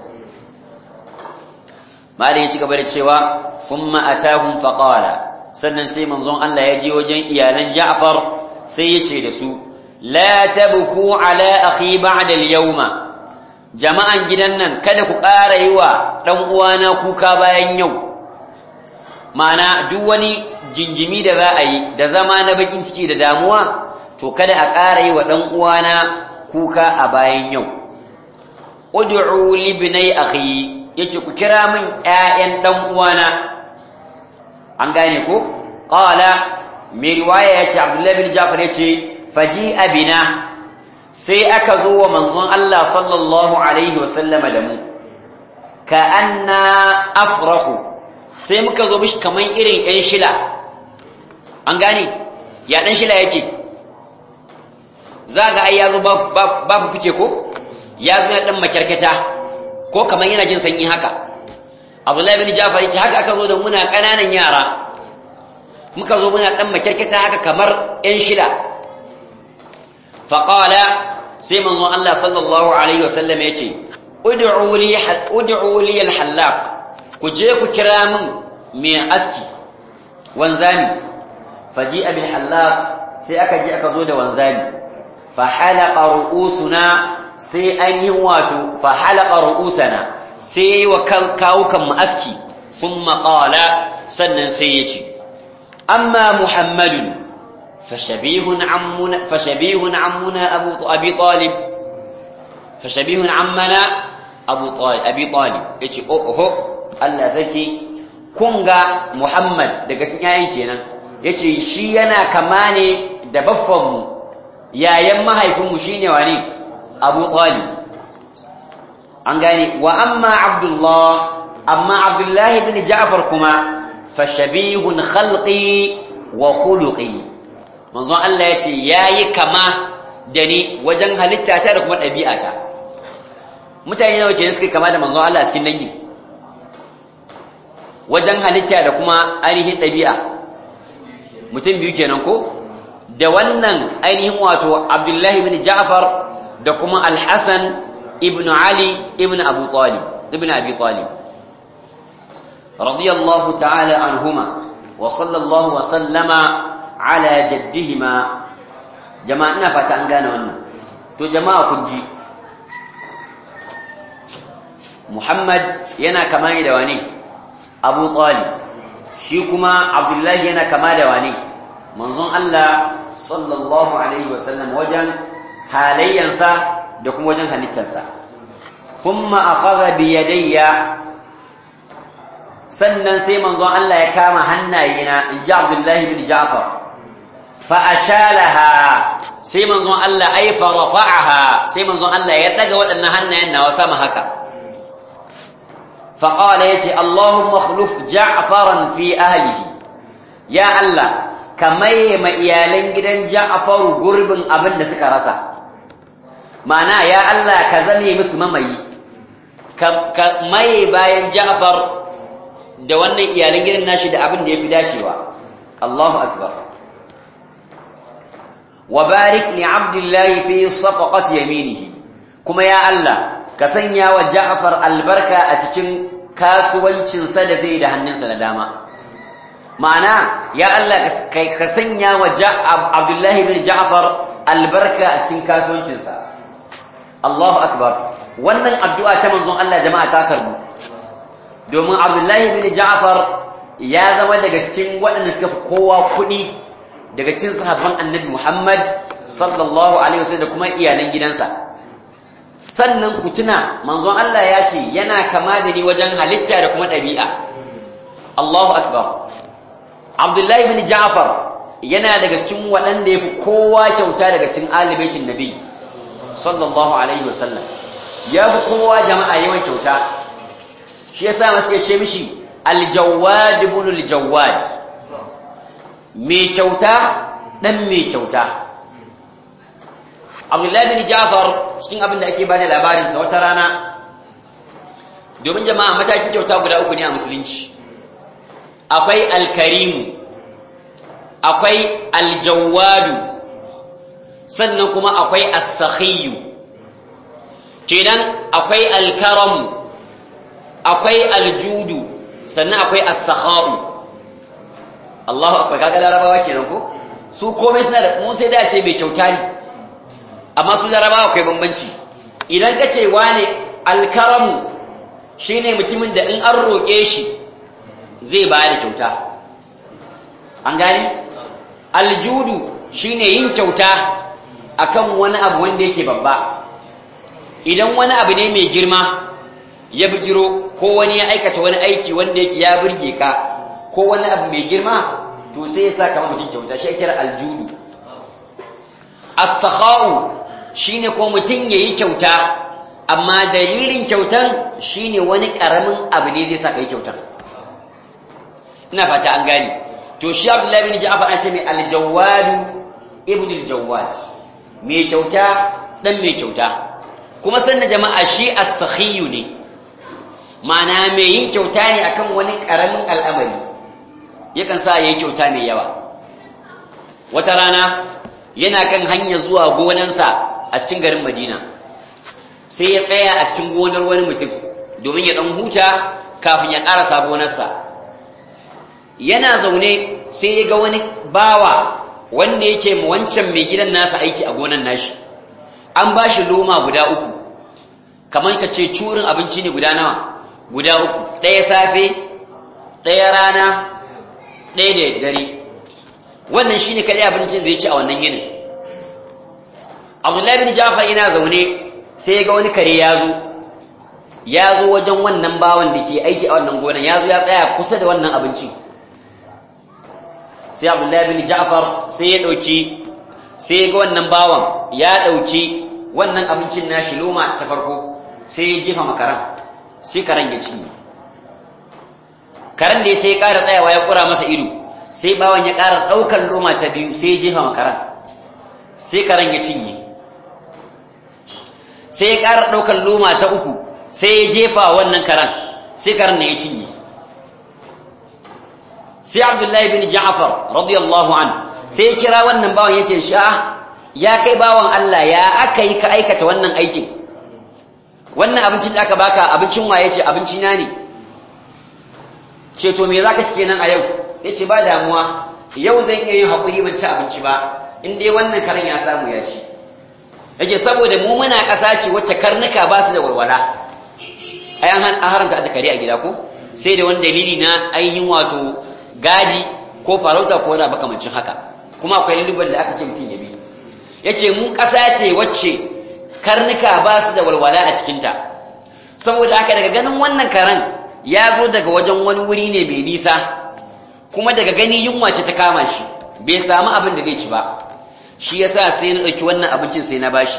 malai ya ci gaba da cewa thumma atahum faqala sannan sai manzon Allah ya je wajen iyalan Ja'far sai ya ce da su la tabku ala akhi ba'da al-yawma jama'an gidan nan kada ku ƙara yi wa dan uwana kuka bayan yau ma'ana duk wani jinjimi da za a yi da zama na bakin ciki da damuwa to kada a ƙara yi wa dan uwana kuka a bayan yau ud'u li ibnai akhi yace ku kira min ƴaƴan dan uwana an gane ko qala mai riwaya yace abdullahi bin jafar yace faji abina sai aka zo wa manzon Allah sallallahu alaihi wa sallama da mu ka anna afrahu sai muka zo mishi kaman irin ɗan shila an gane ya ɗan shila yake zaga ai yazo ba ba fike ko ya zo ɗan makyarkata ko kaman yana jin sanyi haka Abdullahi bin Jafar yace haka aka zo da muna ƙananan yara muka zo muna dan makyarketa haka kamar ɗan shida faqala sai manzon Allah sallallahu alaihi wasallam yace ud'u li ud'u li al-hallaq ku je ku kira min mai aski wanzami faji'a bil hallaq sai aka je aka zo da wanzami fa halaqa ru'usuna sai an yi wato fa halaqa ru'usana sai wa kawukan mu aski thumma qala sannan sai yace أما محمد فشبيه عمنا فشبيه عمنا أبو أبي طالب فشبيه عمنا أبو طالب أبي طالب يجي أوه الله سكي كونغا محمد daga cikin yayin kenan yace shi yana kama ne da baffan mu yayan mahaifin mu shine wani Abu Talib an gane wa amma Abdullah amma Abdullah ibn Ja'far kuma fashabihun khalqi wa khuluqi manzon Allah yace yayi kama da ni wajen halitta ta da kuma ɗabi'ata mutane nawa kenan suke kama da manzon Allah a cikin dangi wajen halitta da kuma ainihin ɗabi'a mutum biyu kenan ko da wannan ainihin wato Abdullahi ibn Ja'far da kuma Al-Hasan ibn Ali ibn Abu Talib ibn Abi Talib رضي الله تعالى عنهما وصلى الله وسلم على جدهما جماعنا فتان gane wannan to jama'a kun ji Muhammad yana kama da wani Abu Talib shi kuma Abdullah yana kama da wani manzon Allah sallallahu alaihi wasallam wajen halayyansa da kuma wajen halittarsa kuma akhadha bi yadayya sannan sai manzon Allah ya kama hannayena in ji Abdullahi bin Ja'far fa ashalaha sai manzon Allah ai fa rafa'aha sai manzon Allah ya daga waɗannan hannayen nawa sama haka fa qala yace Allahumma akhluf Ja'faran fi ahlihi ya Allah kamai ma iyalan gidan Ja'far gurbin abin da suka rasa ma'ana ya Allah ka zame musu mamayi ka mai bayan Ja'far da wannan iyalan gidan nashi da abin da ya fi dashewa Allahu akbar wa barik li abdillahi fi safaqati yaminihi kuma ya Allah ka sanya wa Ja'far albarka a cikin kasuwancinsa da zai da hannunsa na dama ma'ana ya Allah ka sanya wa Abdullahi bin Ja'far albarka a cikin kasuwancinsa Allahu akbar wannan addu'a ta manzon Allah jama'a ta karbu domin abdullahi bin ja'far ya zama daga cikin waɗanda suka fi kowa kuɗi daga cikin sahabban annabi muhammad sallallahu alaihi wasallam da kuma iyalan gidansa sannan ku tuna manzon Allah ya ce yana kama da ni wajen halitta da kuma ɗabi'a Allahu akbar abdullahi bin ja'far yana daga cikin waɗanda ya fi kowa kyauta daga cikin alibaitin nabi sallallahu alaihi wasallam ya fi kowa jama'a yawan kyauta shi ya sa masu ce mishi aljawad ibn aljawad mai kyauta dan mai kyauta abdullahi bin jafar cikin abin da ake ba da labarinsa wata rana domin jama'a matakin kyauta guda uku ne a musulunci akwai alkarimu akwai aljawadu sannan kuma akwai as-sakhiyu kenan akwai alkaramu akwai aljudu sannan akwai as-sakha'u Allahu akbar kaga larabawa kenan ko su komai suna da mu sai da ce mai kyauta ne amma su larabawa akwai bambanci idan ka ce wane alkaramu shine mutumin da in an roƙe shi zai ba da kyauta an gani aljudu shine yin kyauta akan wani abu wanda yake babba idan wani abu ne mai girma ya bijiro ko wani ya aikata wani aiki wanda yake ya burge ka ko wani abu mai girma to sai ya sa kama mutum kyauta shi kira aljudu as-sakha'u shine ko mutum yayi kyauta amma dalilin kyautan shine wani karamin abu ne zai sa kai kyautar ina fata an gani to shi Abdullahi bin Ja'far an ce mai al-Jawwad ibn al-Jawwad mai kyauta dan mai kyauta kuma sannan jama'a shi as-sakhiyu ne ma'ana mai yin kyauta ne akan wani karamin al'amari yakan sa yayi kyauta mai yawa wata rana yana kan hanya zuwa gonansa a cikin garin Madina sai ya tsaya a cikin gonar wani mutum domin ya dan huta kafin ya ƙarasa gonarsa yana zaune sai ya ga wani bawa wanda yake ma wancan mai gidan nasa aiki a gonan nashi an ba shi loma guda uku kamar ka ce curin abinci ne guda nawa guda uku ɗaya safe ɗaya rana ɗaya da dare wannan shi ne kaɗai abincin da ya ci a wannan yinin abdullahi bin jafar yana zaune sai ya ga wani kare ya zo ya zo wajen wannan bawan da ke aiki a wannan gonan ya zo ya tsaya kusa da wannan abincin sai abdullahi bin ja'far sai ya dauki sai ya ga wannan bawan ya dauki wannan abincin nashi loma ta farko sai ya jefa makaran sai karan ya cinye karan da sai ya ƙara tsayawa ya kura masa ido sai bawan ya ƙara ɗaukar loma ta biyu sai ya jefa makaran sai karan ya cinye sai ya ƙara ɗaukar loma ta uku sai ya jefa wannan karan sai karan ne ya cinye sai abdullahi bin ja'far radiyallahu an sai ya kira wannan bawan yace sha ya kai bawan Allah ya aka yi ka aikata wannan aikin wannan abincin da aka baka abincin waye ce abinci na ne ce to me zaka ci kenan a yau yace ba damuwa yau zan iya yin hakuri ban ci abinci ba in dai wannan karen ya samu ya ci yake saboda mu muna ƙasa ce wacce karnuka ba su da walwala ai an haramta aje kare a gida ko sai da wani dalili na ainihin wato gadi ko farauta ko wani makamancin haka kuma akwai lullubar da aka ce mutum ya bi ya ce mu ƙasa ce wacce karnuka ba su da walwala a cikinta saboda haka daga ganin wannan karen ya zo daga wajen wani wuri ne mai nisa kuma daga gani yunwa ce ta kama shi bai samu abin da zai ci ba shi yasa sai na ɗauki wannan abincin sai na bashi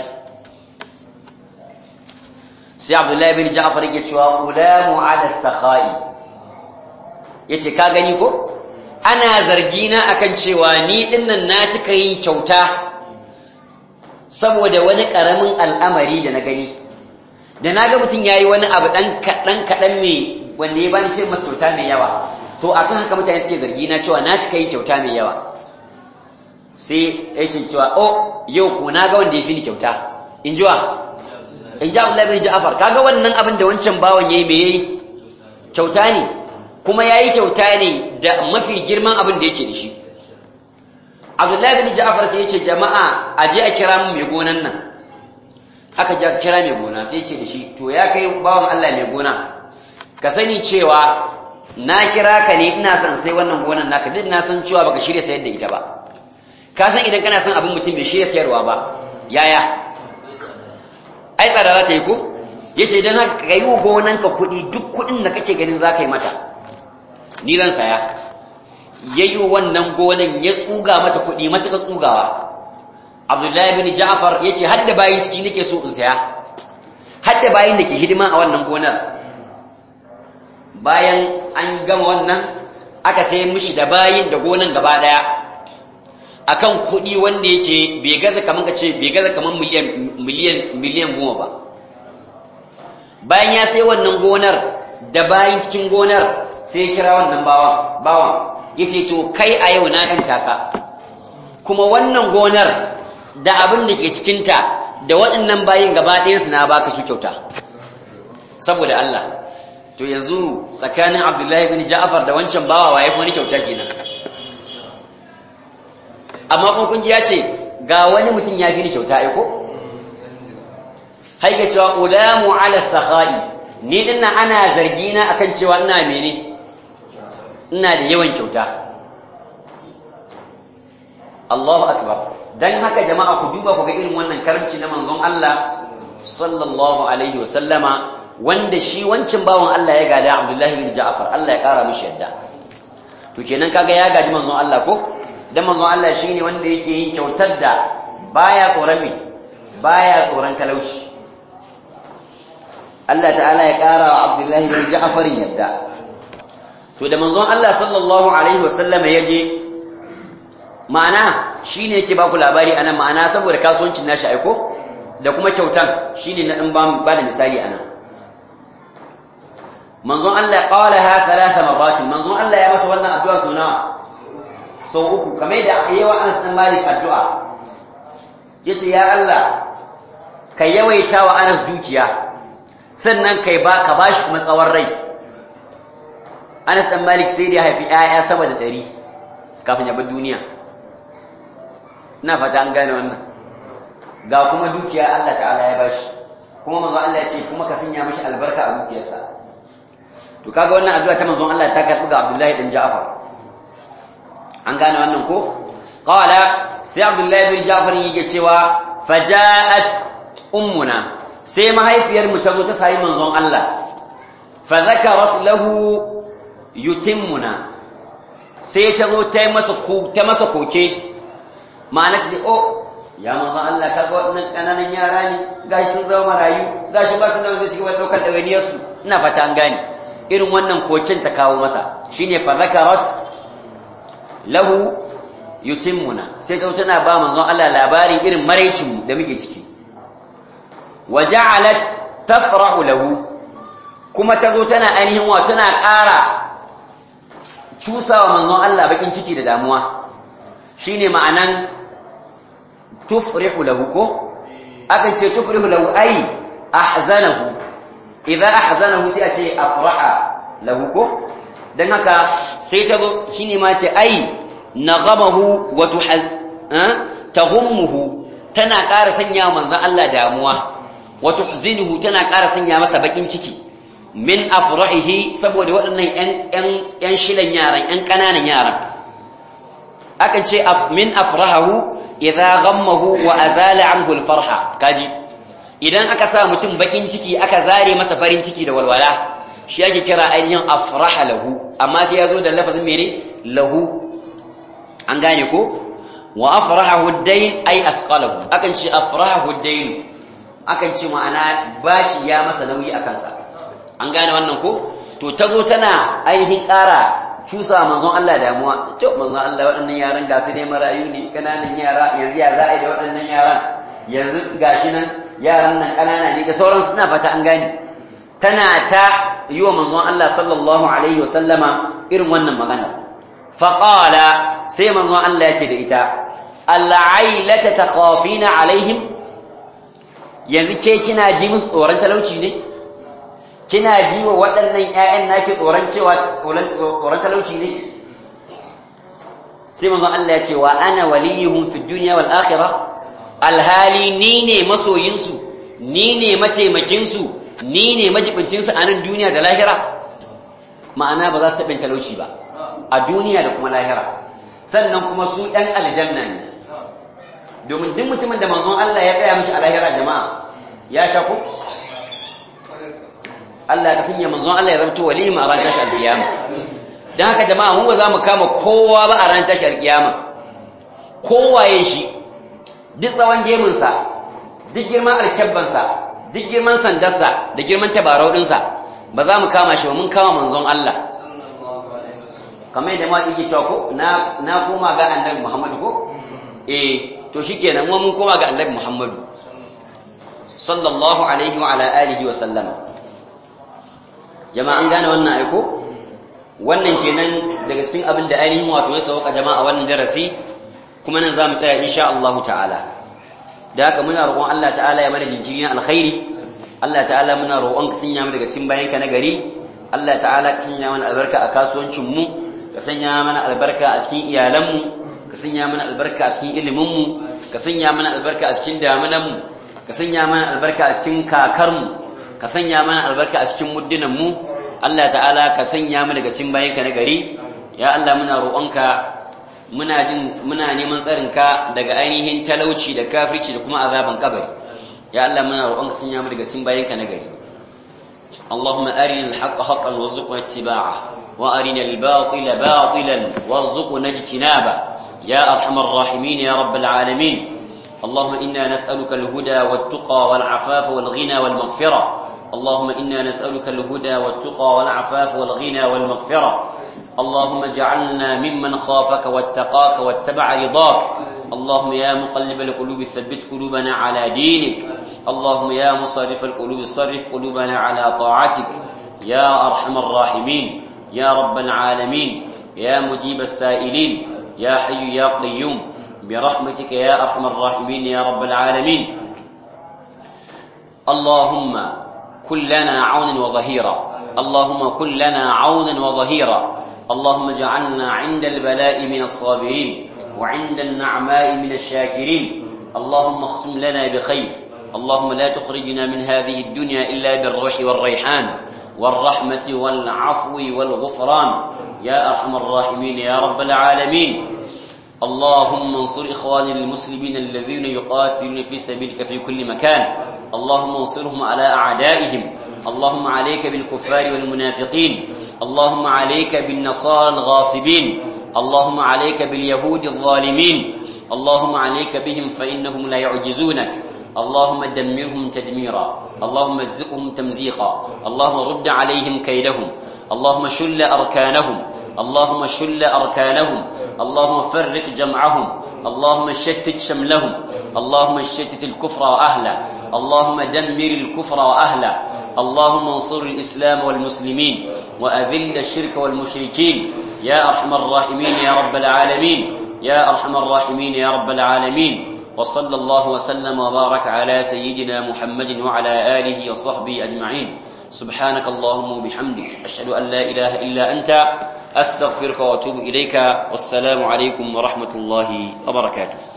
sai abdullahi bin ja'far yake cewa ulamu ala sakha'i yace ka gani ko ana zargi na akan cewa ni dinnan na cika yin kyauta saboda wani karamin al'amari da na gani da naga mutum yayi wani abu dan kadan kadan me wanda ya bani sai masa kyauta mai yawa to akan haka mutane suke zargi na cewa na cika yin kyauta mai yawa sai yace cewa oh yau ko naga wanda ya fi ni kyauta in jiwa in ji Abdullahi bin Ja'far kaga wannan abin da wancan bawan yayi me yayi kyauta ne kuma yayi kyauta ne da mafi girman abin da yake da shi Abdullahi bin Ja'far sai yace jama'a aje a kira mu mai gonan nan aka ja kira mai gona sai yace da shi to ya kai bawan Allah mai gona ka sani cewa na kira ka ne ina son sai wannan gonan naka duk na san cewa baka shirya sayar da ita ba ka san idan kana son abin mutum bai shirya sayarwa ba yaya ai tsada za ta yi ko ya ce don haka ka yi wa gonanka kuɗi duk kuɗin da kake ganin za ka yi mata ni zan saya yayi wannan gonan ya tsuga mata kuɗi matuƙa tsugawa Abdullahi bin Ja'far yace hadda bayin ciki nake so in saya hadda bayin da ke hidima a wannan gonar bayan an gama wannan aka sai mishi da bayin da gonan gaba daya akan kuɗi wanda yake bai gaza kaman ka ce bai gaza kaman miliyan miliyan miliyan goma ba bayan ya sai wannan gonar da bayin cikin gonar sai ya kira wannan bawan bawan yake to kai a yau na kanta ka kuma wannan gonar da abin da ke cikinta da waɗannan bayin gaba ɗayansu na baka su kyauta saboda Allah to yanzu tsakanin Abdullahi bin Ja'far da wancan bawa waye wani kyauta kenan amma kuma kun ji ya ce ga wani mutum ya fi ni kyauta ai ko haike cewa ulamu ala sakhai ni dinnan ana zargina akan cewa ina mene ina da yawan kyauta Allahu akbar dan haka jama'a ku duba ku ga irin wannan karamci na manzon Allah sallallahu alaihi wasallama wanda shi wancin bawan Allah ya gada Abdullahi bin Ja'far Allah ya kara mishi yadda to kenan kaga ya gaji manzon Allah ko dan manzon Allah shine wanda yake yin kyautar da baya tsoron me baya tsoron talauci Allah ta'ala ya kara wa Abdullahi bin Ja'far yadda to da manzon Allah sallallahu alaihi wasallama yaje ma'ana shine yake baku labari anan ma'ana saboda kasuwancin nashi aiko da kuma kyautan shine na in ba da misali anan manzon Allah qalaha thalatha marrat manzon Allah ya masa wannan addu'a sau nawa sau uku kamar da yawa Anas bin Malik addu'a yace ya Allah ka yawaita wa Anas dukiya sannan kai ba ka bashi kuma tsawon rai Anas dan Malik sai da ya haifi ƴaƴa sama da 100 kafin ya bar duniya ina fata an gane wannan ga kuma dukiya Allah ta'ala ya bashi kuma manzon Allah ya ce kuma ka sanya mishi albarka a dukiyarsa to kaga wannan addu'a ta manzon Allah ta karbi ga Abdullahi dan Ja'far an gane wannan ko qala sai Abdullahi bin Ja'far yake cewa faja'at ummuna sai mahaifiyar mu ta zo ta sai manzon Allah fa zakarat lahu yutimmuna sai ta zo ta masa ta masa koke ma'ana ta ce oh ya manzon Allah kaga waɗannan kananan yara ne gashi sun zama marayu gashi ba su da zai cigaba da daukar dawainiyar su ina fata an gane irin wannan kocin ta kawo masa shine fa zakarat lahu yutimmuna sai ta tana ba manzon Allah labarin irin maraicin da muke ciki wa ja'alat tafrahu lahu kuma ta zo tana ainihin wa tana ƙara cusawa manzon Allah bakin ciki da damuwa shine ma'anan tufrihu lahu ko akan ce tufrihu lahu ai ahzanahu idza ahzanahu sai a ce afraha lahu ko dan haka sai ta zo shine ma ce ai naghamahu wa tuhaz tahummuhu tana ƙara sanya manzon Allah damuwa wa tuhzinuhu tana ƙara sanya masa bakin ciki min afrahihi saboda waɗannan ƴan ƴan ƴan shilan yaran ƴan ƙananan yaran akan ce min afrahahu idza ghammahu wa azala anhu alfarha kaji idan aka sa mutum bakin ciki aka zare masa farin ciki da walwala shi yake kira ainihin afraha lahu amma sai yazo da lafazin mene lahu an gane ko wa afrahahu ad-dayn ay athqalahu akan ce afrahahu ad-dayn akan ce ma'ana bashi ya masa nauyi akan sa an gane wannan ko to tazo tana ainihin ƙara cusa manzon Allah damuwa to manzon Allah waɗannan yaran ga su ne marayu ne kananan yara yanzu ya za a yi da waɗannan yaran yanzu gashi nan yaran nan kanana ne da sauran suna fata an gane tana ta yi wa manzon Allah sallallahu alaihi wa sallama irin wannan magana faqala sai manzon Allah ya ce da ita al'ailata takhafina alaihim yanzu ke kina ji musu tsoron talauci ne kina ji wa waɗannan ‘ya'yan naki tsoron cewa tsoron talauci ne? sai manzon Allah ya ce wa ana waliyuhum fi duniya wal akhirah alhali ni ne masoyinsu ni ne mataimakinsu ni ne majibintinsu a nan duniya da lahira ma'ana ba za su taɓin talauci ba a duniya da kuma lahira sannan kuma su ɗan aljanna ne domin duk mutumin da manzon Allah ya tsaya mishi a lahira jama'a ya sha ku Allah ka sanya manzon Allah ya zamto walima a ran tashi alkiyama dan haka jama'a mu ba za mu kama kowa ba a ran tashar kiyama kowaye shi duk tsawon gemunsa duk girman alkyabbansa duk girman sandarsa da girman tabarau ɗinsa ba za mu kama shi ba mun kama manzon Allah kamar yadda ma yake cewa ko na na koma ga annabi Muhammadu ko eh to shikenan mu mun koma ga annabi Muhammadu sallallahu alaihi wa ala alihi wa sallama jama'a an gane wannan aiko wannan kenan daga cikin abin da ainihin wato ya sauka jama'a wannan darasi kuma nan zamu tsaya insha Allah ta'ala da haka muna roƙon Allah ta'ala ya mana jinkiri na alkhairi Allah ta'ala muna roƙon ka sanya mu daga cikin bayanka na gari Allah ta'ala ka sanya mana albarka a kasuwancin mu ka sanya mana albarka a cikin iyalanmu ka sanya mana albarka a cikin iliminmu ka sanya mana albarka a cikin damunanmu ka sanya mana albarka a cikin kakarmu ka sanya mana albarka a cikin muddinanmu Allah ta'ala ka sanya mu daga cikin bayanka na gari ya Allah muna roƙonka muna jin muna neman tsarinka daga ainihin talauci da kafirci da kuma azaban kabari ya Allah muna roƙonka sanya mu daga cikin bayanka na gari اللهم أرنا الحق حقا وارزقنا اتباعه وأرنا الباطل باطلا وارزقنا اجتنابه يا أرحم الراحمين يا رب العالمين اللهم إنا نسألك الهدى والتقى والعفاف والغنى والمغفرة اللهم إنا نسألك الهدى والتقى والعفاف والغنى والمغفرة اللهم اجعلنا ممن خافك واتقاك واتبع رضاك اللهم يا مقلب القلوب ثبت قلوبنا على دينك اللهم يا مصرف القلوب صرف قلوبنا على طاعتك يا أرحم الراحمين يا رب العالمين يا مجيب السائلين يا حي يا قيوم برحمتك يا أرحم الراحمين يا رب العالمين اللهم كن لنا عونا وظهيرا اللهم كن لنا عونا وظهيرا اللهم اجعلنا عند البلاء من الصابرين وعند النعماء من الشاكرين اللهم اختم لنا بخير اللهم لا تخرجنا من هذه الدنيا إلا بالروح والريحان والرحمة والعفو والغفران يا أرحم الراحمين يا رب العالمين اللهم انصر إخواننا المسلمين الذين يقاتلون في سبيلك في كل مكان اللهم انصرهم على أعدائهم اللهم عليك بالكفار والمنافقين اللهم عليك بالنصارى الغاصبين اللهم عليك باليهود الظالمين اللهم عليك بهم فإنهم لا يعجزونك اللهم دمرهم تدميرا اللهم ازقهم تمزيقا اللهم رد عليهم كيدهم اللهم شل أركانهم اللهم شل أركانهم اللهم فرق جمعهم اللهم شتت شملهم اللهم شتت الكفر وأهله اللهم دمر الكفر وأهله اللهم انصر الإسلام والمسلمين وأذل الشرك والمشركين يا أرحم الراحمين يا رب العالمين يا أرحم الراحمين يا رب العالمين وصلى الله وسلم وبارك على سيدنا محمد وعلى آله وصحبه أجمعين سبحانك اللهم وبحمدك أشهد أن لا إله إلا أنت أستغفرك وأتوب إليك والسلام عليكم ورحمة الله وبركاته